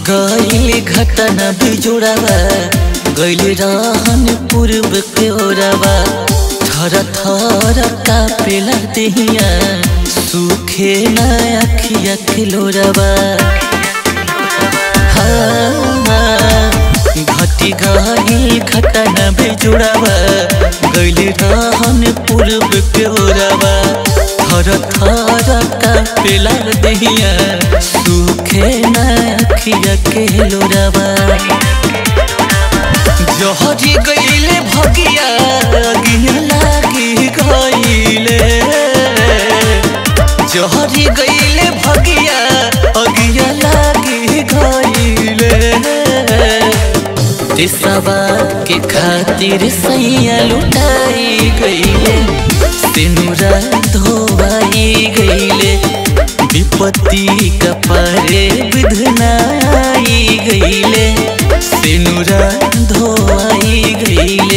गईल घटना बिजोड़ावा गईल रहन पूर्व के ओरावा थर थर कापेला देहिया सूखे न अखिया खिलोरावा हाँ, घटी गई घटना बिजोड़ावा गईल रहन पूर्व के ओरावा थर थर कापेला देहिया सूखे न अखिया के लोरावा जहरी गईले भगिया अगिया लागी गईले जहरी गईले भगिया अगिया लागी गईले देशवा के खातिर सैया लुटाई गईले सिनुरा धोवाई गईले विपत्ति कपारे विधनाई गईले सिनुरा धोवाई गईले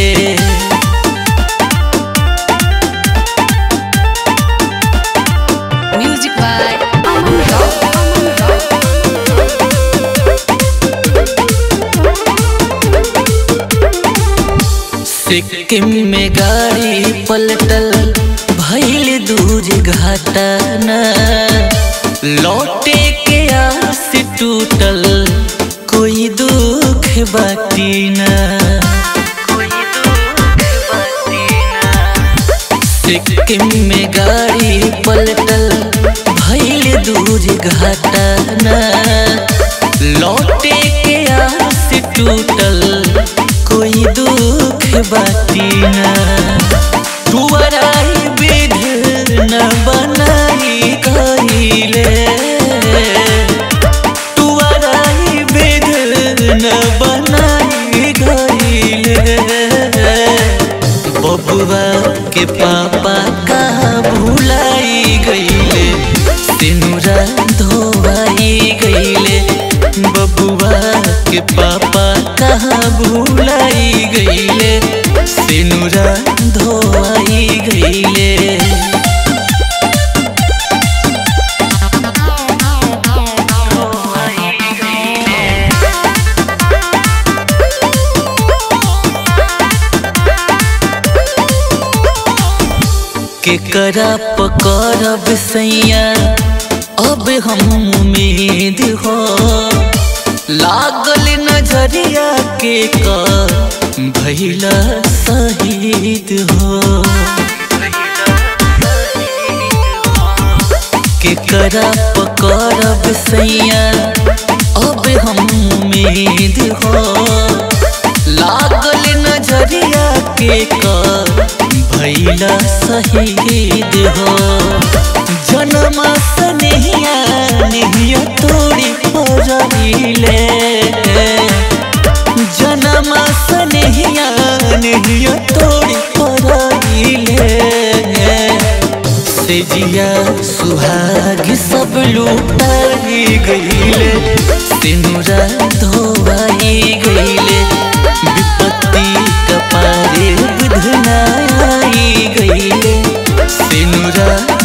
Music by Aman Rock. Aman Rock. Sikkim में गाड़ी पलटल भैल दूर घाटाना लौटे के आस टूटल कोई दुख बाटी ना सिक्किम में गाड़ी पलटल भैल दूर घाटाना लौटे के आस टूटल कोई दुख बाटी ना तुअराई विध न बनाई कहिले तुअराई विध न बनाई गईले बबुआ के पापा का भुलाई गईले सिनुरा धोवाई गईले बबुआ के पापा कहाँ भुलाई गईले सिनुरा धोवाई गईले केकरा पकड़ब सैया अब हम उम्मीद हो लागल नजरिया के का भैला शहीद हो केकरा पकड़ब सैया अब हम उम्मीद हो लागल नजरिया के का भैला शहीद हो जन्म सनहिया नहिया तोड़ी पड़िले जन्म सनहिया नहिया तोड़ी पड़िले से जिया सुहाग सब लुटाई गईले सिनुरा धोवाई गईले विपत्ति कपारे विधनाई गईले सिनुरा